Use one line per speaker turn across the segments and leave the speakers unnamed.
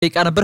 ደቂቃ ነበር።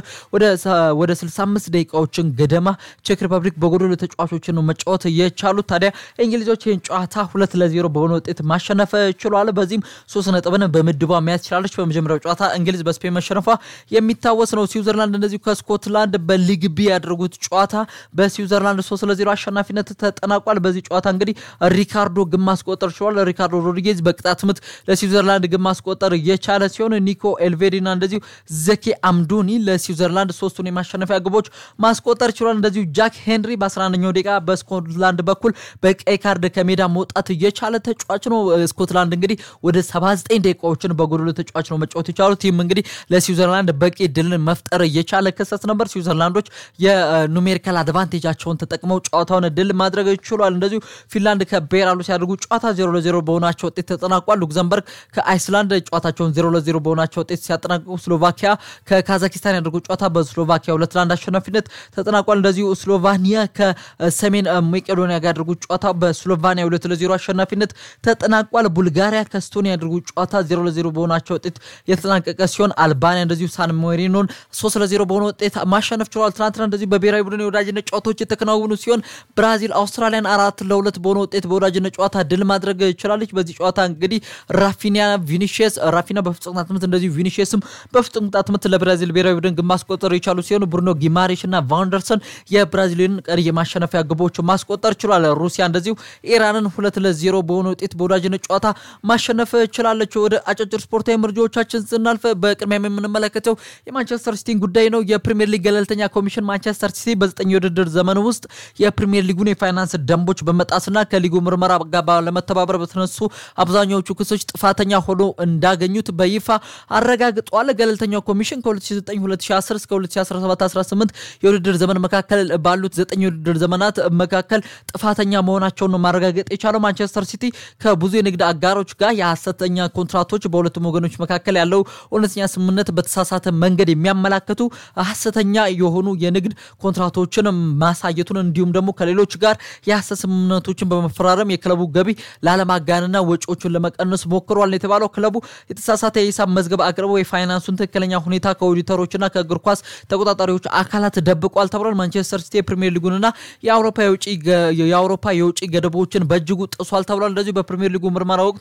ወደ 65 ደቂቃዎችን ገደማ ቼክ ሪፐብሊክ በጎዶሎ ተጫዋቾችን ነው መጫወት የቻሉት። ታዲያ እንግሊዞች ይህን ጨዋታ ሁለት ለዜሮ በሆነ ውጤት ማሸነፍ ችሏል። በዚህም ሶስት ነጥብን በምድቧ መያዝ ችላለች። በመጀመሪያው ጨዋታ እንግሊዝ በስፔን መሸነፏ የሚታወስ ነው። ስዊዘርላንድ እንደዚሁ ከስኮትላንድ በሊግ ቢ ያደረጉት ጨዋታ በስዊዘርላንድ ሶስት ለዜሮ አሸናፊነት ተጠናቋል። በዚህ ጨዋታ እንግዲህ ሪካርዶ ግብ ማስቆጠር ችሏል። ሪካርዶ ሮድሪጌዝ በቅጣት ምት ለስዊዘርላንድ ግብ ማስቆጠር የቻለ ሲሆን ኒኮ ኤልቬዲና እንደዚሁ ዘኬ አምዶኒ ለስዊዘርላንድ ሶስቱን የማሸነፊያ ግቦች ማስቆጠር ችሏል። እንደዚሁ ጃክ ሄንሪ በ11ኛው ደቂቃ በስኮትላንድ በኩል በቀይ ካርድ ከሜዳ መውጣት የቻለ ተጫዋች ነው። ስኮትላንድ እንግዲህ ወደ 79 ደቂቃዎችን በጎዶሎ ተጫዋች ነው መጫወት የቻሉት። ይህም እንግዲህ ለስዊዘርላንድ በቂ ድልን መፍጠር የቻለ ክስተት ነበር። ስዊዘርላንዶች የኑሜሪካል አድቫንቴጃቸውን ተጠቅመው ጨዋታውን ድል ማድረግ ችሏል። እንደዚሁ ፊንላንድ ከቤላሩስ ያደርጉ ጨዋታ 0 ለ0 በሆናቸው ውጤት ተጠናቋል። ሉክዘምበርግ ከአይስላንድ ጨዋታቸውን 0 ለ0 በሆናቸው ውጤት ሲያጠናቅቁ ስሎቫኪያ ከካዛኪስታን ያደርጉ ጨዋታ በስሎቫኪያ ሁለት ለአንድ አሸናፊነት ተጠናቋል። እንደዚሁ ስሎቫኒያ ከሰሜን መቄዶኒያ ጋር ያደርጉ ጨዋታ በስሎቫኒያ ሁለት ለዜሮ አሸናፊነት ተጠናቋል። ቡልጋሪያ ከስቶኒያ ያደርጉ ጨዋታ ዜሮ ለዜሮ በሆናቸው ውጤት የተጠናቀቀ ሲሆን አልባኒያ እንደዚሁ ሳን ሜሪኖን ሶስት ለዜሮ በሆነ ውጤት ማሸነፍ ችሏል። ትናንትና እንደዚሁ በብሔራዊ ቡድን የወዳጅነት ጨዋታዎች የተከናወኑ ሲሆን ብራዚል አውስትራሊያን አራት ለሁለት በሆነ ውጤት በወዳጅነት ጨዋታ ድል ማድረግ ችላለች። በዚህ ጨዋታ እንግዲህ ራፊኒያ ቪኒሽስ ራፊና በፍጹም ቅጣት ምት እንደዚሁ ቪኒሽስም በፍጹም ቅጣት ምት ለብራዚል ብሔራዊ ቡድን ግብ ማስቆጠር የቻሉ ሲሆኑ ብሩኖ ጊማሬሽ እና ቫንደርሰን የብራዚልን ቀሪ የማሸነፊያ ግቦች ማስቆጠር ችሏል። ሩሲያ እንደዚሁ ኢራንን ሁለት ለዜሮ በሆነ ውጤት በወዳጅነት ጨዋታ ማሸነፍ ችላለች። ወደ አጫጭር ስፖርታዊ መረጃዎቻችን ስናልፍ በቅድሚያ የምንመለከተው የማንቸስተር ሲቲን ጉዳይ ነው። የፕሪምየር ሊግ ገለልተኛ ኮሚሽን ማንቸስተር ሲቲ በዘጠኝ የውድድር ዘመን ውስጥ የፕሪምየር ሊጉን የፋይናንስ ደንቦች በመጣስና ከሊጉ ምርመራ ጋር ባለመተባበር በተነሱ አብዛኛዎቹ ክሶች ጥፋተኛ ሆኖ እንዳገኙት በይፋ አረጋግጧል። ገለልተኛው ኮሚሽን ከ2009/2010 እስከ 2017/18 የውድድር ዘመን መካከል ባሉት ዘጠኝ የውድድር ዘመናት መካከል ጥፋተኛ መሆናቸውን ነው ማረጋገጥ የቻለው። ማንቸስተር ሲቲ ከብዙ የንግድ አጋሮች ጋር የሐሰተኛ ኮንትራቶች በሁለቱም ወገኖች መካከል ያለው እውነተኛ ስምምነት በተሳሳተ መንገድ የሚያመላክቱ ሐሰተኛ የሆኑ የንግድ ኮንትራቶችን ማሳየቱን እንዲሁም ደግሞ ከሌሎች ጋር የሐሰት ስምምነቶችን በመፈራረም የክለቡ ገቢ ላለማጋንና ወጪዎቹን ለመቀነስ ሞክሯል የተባለው ክለቡ የተሳሳተ የሂሳብ መዝገብ አቅርቦ የፋይናንሱን ትክክለኛ ሁኔታ ከኦዲተሮችና ከእግር ኳስ ተቆጣጣሪዎች አካላት ደብቋል ተብሏል። ማንቸስተር ሲቲ የፕሪሚየር ሊጉንና የአውሮፓ የውጭ ገደቦችን በእጅጉ ጥሷል ተብሏል። እንደዚሁ በፕሪሚየር ሊጉ ምርመራ ወቅት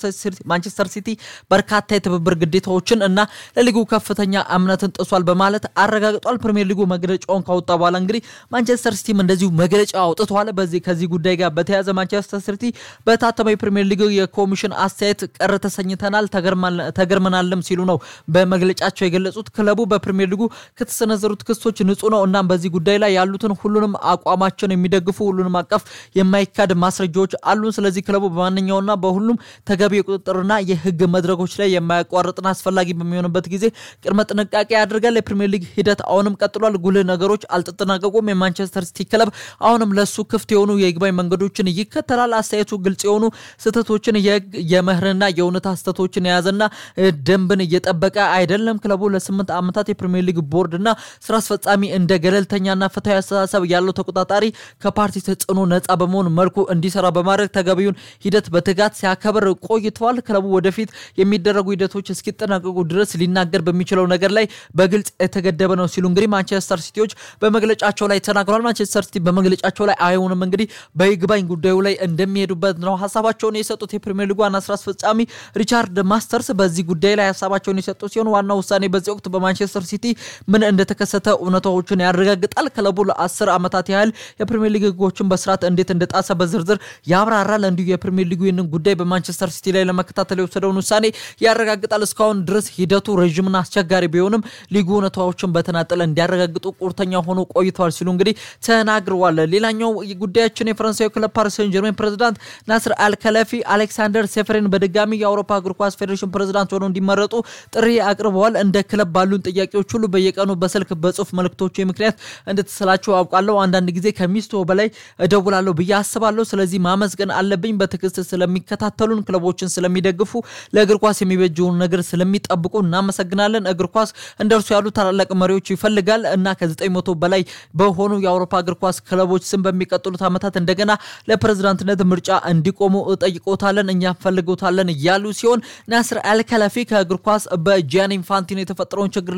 ማንቸስተር ሲቲ በርካታ የትብብር ግዴታዎችን እና ለሊጉ ከፍተኛ እምነትን ጥሷል በማለት አረጋግጧል። ፕሪሚየር ሊጉ መግለጫውን ካወጣ በኋላ እንግዲህ ማንቸስተር ሲቲም እንደዚሁ መግለጫ አውጥተዋል። በዚህ ከዚህ ጉዳይ ጋር በተያያዘ ማንቸስተር ሲቲ በታተመው የፕሪሚየር ሊግ የኮሚሽን አስተያየት ቅር ተሰኝተናል፣ ተገርመናልም ሲሉ ነው በመግለጫቸው የገለጹት። ክለቡ በፕሪሚየር ሊጉ ከተሰነዘሩት ክሶች ንጹህ ነው። እናም በዚህ ጉዳይ ላይ ያሉትን ሁሉንም አቋማቸውን የሚደግፉ ሁሉንም አቀፍ የማይካድ ማስረጃዎች አሉን። ስለዚህ ክለቡ በማንኛውና በሁሉም ተገቢ የቁጥጥርና የህግ መድረኮች ላይ የማያቋርጥና አስፈላጊ በሚሆንበት ጊዜ ቅድመ ጥንቃቄ ያደርጋል። የፕሪሚየር ሊግ ሂደት አሁንም ቀጥሏል። ጉልህ ነገሮች አልተጠናቀቁም። የማንቸስተር ሲቲ ክለብ አሁንም ለሱ ክፍት የሆኑ የይግባኝ መንገዶችን ይከተላል። አስተያየቱ ግልጽ የሆኑ ስህተቶችን የመህርና የእውነታ ስህተቶችን የያዘና ደንብን እየጠበቀ አይደለም። ክለቡ ለስምንት ዓመታት የፕሪሚየር ሊግ ቦርድና ስራ አስፈጻሚ እንደ ገለልተኛና ፍትሐዊ አስተሳሰብ ያለው ተቆጣጣሪ ከፓርቲ ተጽዕኖ ነጻ በመሆን መልኩ እንዲሰራ በማድረግ ተገቢውን ሂደት በትጋት ሲያከብር ቆይተዋል። ክለቡ ወደፊት የሚደረጉ ሂደቶች እስኪጠናቀቁ ድረስ ሊናገር በሚችለው ነገር ላይ በግልጽ የተገደበ ነው ሲሉ እንግዲህ ማንቸስተር ሲቲዎች በመግለጫቸው ላይ ተናግረዋል። ማንቸስተር ሲቲ በመግለጫቸው ላይ አይሆንም እንግዲህ በይግባኝ ጉዳዩ ላይ እንደሚሄዱበት ነው ሀሳባቸውን የሰጡት። የፕሪሚየር ሊጉ ዋና ስራ አስፈጻሚ ሪቻርድ ማስተርስ በዚህ ጉዳይ ላይ ሀሳባቸውን የሰጡ ሲሆን ዋናው ውሳኔ በዚህ ወቅት በማንቸስተር ሲቲ ምን እንደተከሰተ እውነታዎችን ያረጋግጣል። ክለቡ ለአስር ዓመታት ያህል የፕሪሚየር ሊግ ህጎችን በስርዓት እንዴት እንደጣሰ በዝርዝር ያብራራል። እንዲሁ የፕሪሚየር ሊጉ ይህንን ጉዳይ በማንቸስተር ሲቲ ላይ ለመከታተል የወሰደውን ውሳኔ ያረጋግጣል። እስካሁን ድረስ ሂደቱ ረዥምና አስቸጋሪ ቢሆንም ሊጉ እውነታዎችን በተናጠለ እንዲያረጋግጡ ቁርጠኛ ሆኖ ቆይተዋል ሲሉ እንግዲህ ተናግረዋል። ሌላኛው ጉዳያችን የፈረንሳዊ ክለብ ፓሪስ ሴን ጀርሜን ፕሬዚዳንት ናስር አልከለፊ አሌክሳንደር ሴፈሬን በድጋሚ የአውሮፓ እግር ኳስ ፌዴሬሽን ፕሬዚዳንት ሆነው እንዲመረጡ ጥሪ አቅርበዋል። እንደ ክለብ ባሉን ጥያቄዎች ሁሉ በየቀኑ በስልክ በጽሁፍ መልእክቶች ምክንያት እንደተሰላቸው አውቃለሁ። አንዳንድ ጊዜ ከሚስቶ በላይ እደውላለሁ ብዬ አስባለሁ። ስለዚህ ማመስገን አለብኝ። በትዕግስት ስለሚከታተሉን፣ ክለቦችን ስለሚደግፉ፣ ለእግር ኳስ የሚበጀውን ነገር ስለሚጠብቁ እናመሰግናለን። እግር ኳስ እንደ እርሱ ያሉ ታላላቅ መሪዎች ይፈልጋል እና ከዘጠኝ መቶ በላይ በሆኑ የአውሮፓ እግር ኳስ ክለቦች ስም በሚቀጥሉት ዓመታት እንደገና ለፕሬዝዳንትነት ምርጫ እንዲቆሙ ጠይቆታለን፣ እኛ ፈልጎታለን እያሉ ሲሆን ናስር አልከለፊ ከእግር ኳስ በጂያኒ ኢንፋንቲኖ የተፈጠረውን ችግር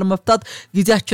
መፍታት ጊዜያችን